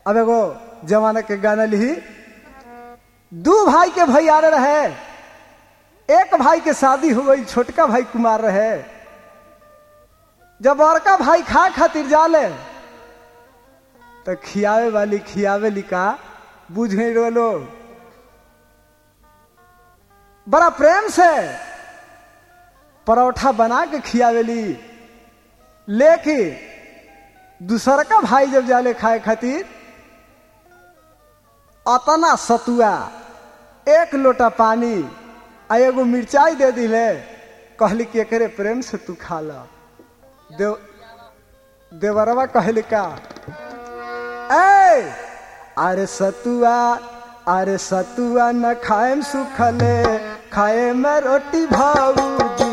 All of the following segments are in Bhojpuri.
अब एगो जमाना के गाना लिही दू भाई के भैयारे रहे एक भाई के शादी हो गई छोटका भाई कुमार रहे जब बड़का भाई खा खातिर जाले तो खियावे वाली खियावे लिका बुझ गई रो लोग बड़ा प्रेम से परोठा बना के खियावेली लेके दूसर का भाई जब जाले खाए खातिर अतना सतुआ एक लोटा पानी आ एगो मिर्चाई दे दिले कहली कि एकरे प्रेम से तू खा ला देव देवरवा कहली का ए अरे सतुआ अरे सतुआ न खाएम सुखले खाए में रोटी भाऊजी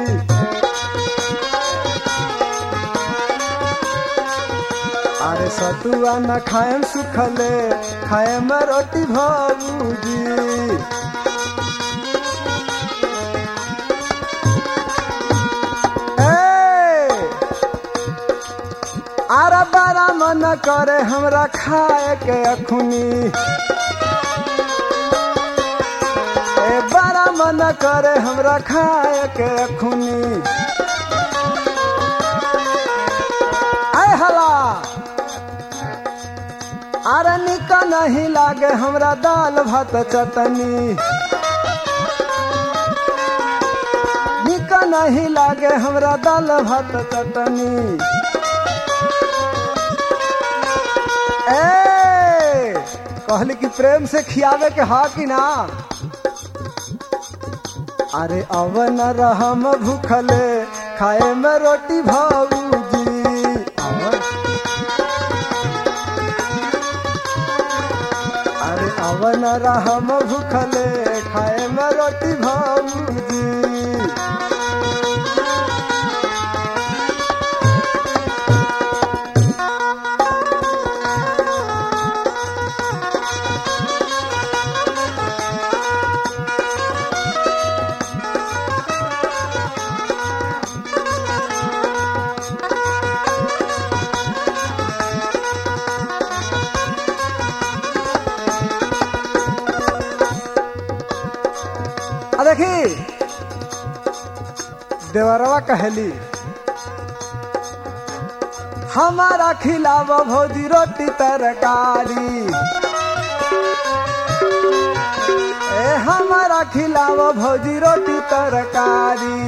अरे सतुआ न खाएम सुखले खाए में रोटी भाऊजी आरा बारा मन करे हमरा खाए के अखुनी ए बारा मन करे हमरा खाए के अखुनी आय हला अरे निक नहीं लागे हमरा दाल भात चटनी निक नहीं लागे हमरा दाल भात चटनी ए कहली कि प्रेम से खियावे के हा कि ना अरे अवन रहम भूखले खाए में रोटी भाऊजी अवन अरे अवन रहम भूखले खाए में रोटी भाऊजी आ देखी देवरवा कहली हमारा खिलाव भौजी रोटी तरकारी ए हमारा खिलाव भौजी रोटी तरकारी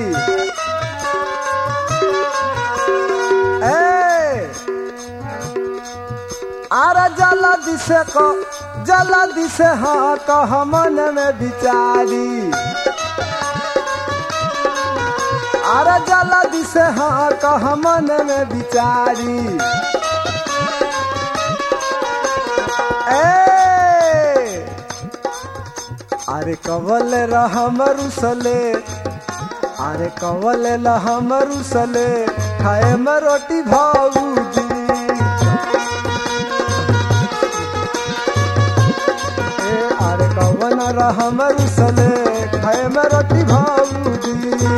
ए आरा जला दिसे को जला दिसे हाँ कह मन में बिचारी आरा जला दिसे हाँ कह मन में बिचारी ए अरे कवल रहम रुसले अरे कवल रहम रुसले खाए में रोटी भाऊजी ए अरे कवन रहम रुसले खाए में रोटी भाऊजी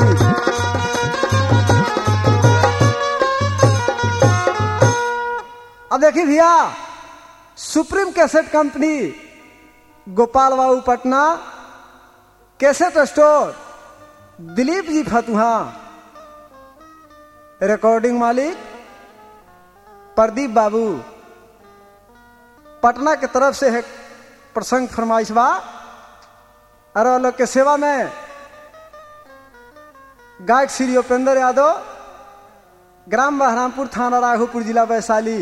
अब देखी भैया सुप्रीम कैसेट कंपनी गोपाल बाबू पटना कैसेट स्टोर दिलीप जी फतुहा रिकॉर्डिंग मालिक प्रदीप बाबू पटना के तरफ से है प्रसंग फरमाइश बा अरे लोग के सेवा में गायक श्री उपेंद्र यादव ग्राम बहरामपुर थाना राघोपुर जिला वैशाली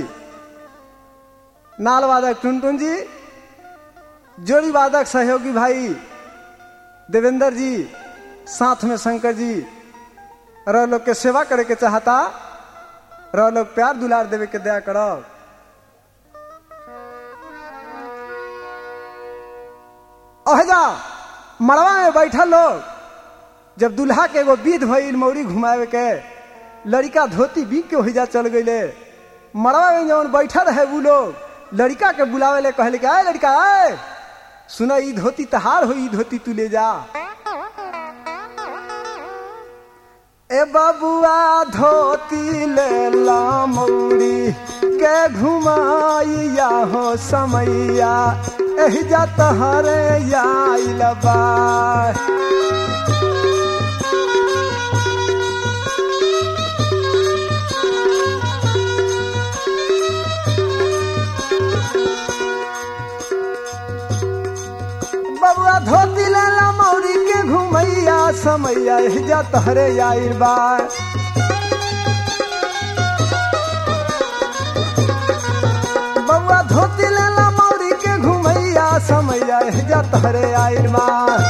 नाल वादक टुनटुन जी जोड़ी वादक सहयोगी भाई देवेंद्र जी साथ में शंकर जी रह लोग के सेवा करे के चाहता रह लोग प्यार दुलार देवे के दया करो अहजा मड़वा में बैठल लोग जब दुल्हा के एगो विध भइल मौरी घुमावे के लड़का धोती बीक के होइजा चल गईले मड़वा में जवन बैठल है वो लोग लड़का के बुलावे ले कहले कि आए लड़का आए सुना ई धोती तहार हो ई धोती तू ले जा ए बबुआ धोती ले ला मौरी के घुमाइया हो समैया एही जा तहरे आइल बा बबुआ धोती ले ला मौरी के घुमैया समैया एही जा तहरे आइल बा बबुआ धोती ले ला मौरी के घुमैया समैया एही जा तहरे आइल बा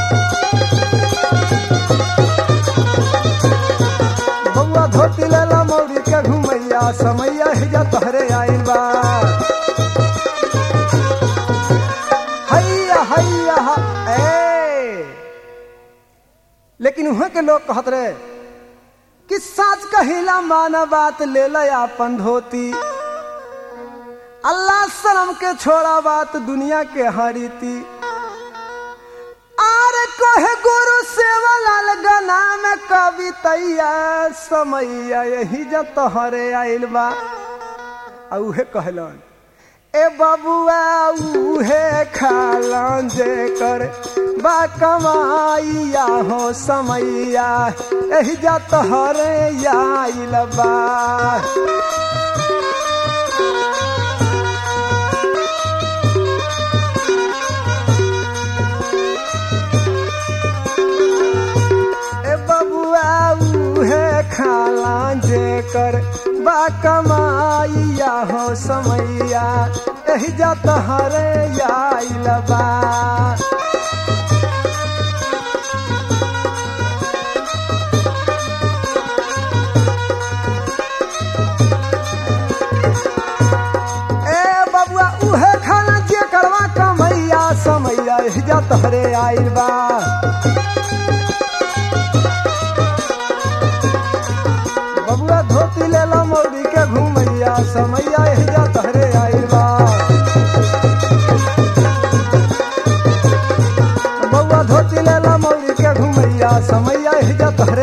बबुआ धोती ले ला मौरी के घुमैया समैया एही जा तहरे आइल बा हैया हैया हा, ए लेकिन वहां के लोग कहत रहे कि साच कहिला माना बात ले ला अपन धोती अल्लाह शर्म के छोड़ा बात दुनिया के हरीती आर कहे गुरु सेवलाल गना में कवितैया समैया यही जब तोहरे आइल बा आ उहे कहलन ए बबुआ उहे खालन जे कर बा कमाइया हो समैया एही जा तोहरे आइल बा ए बबुआ उहे खाला जे कर बा कमाइया हो समैया एही जा तहरे आइल बा ए बबुआ उहे खाला जे करवा कमैया समैया एही जा तहरे आइल बा बबुआ धोती ले ला मौरी के घूमैया समैया एही जा तहरे आइल बा बबुआ धोती ले ला मौरी के घूमैया समैया एही जा तहरे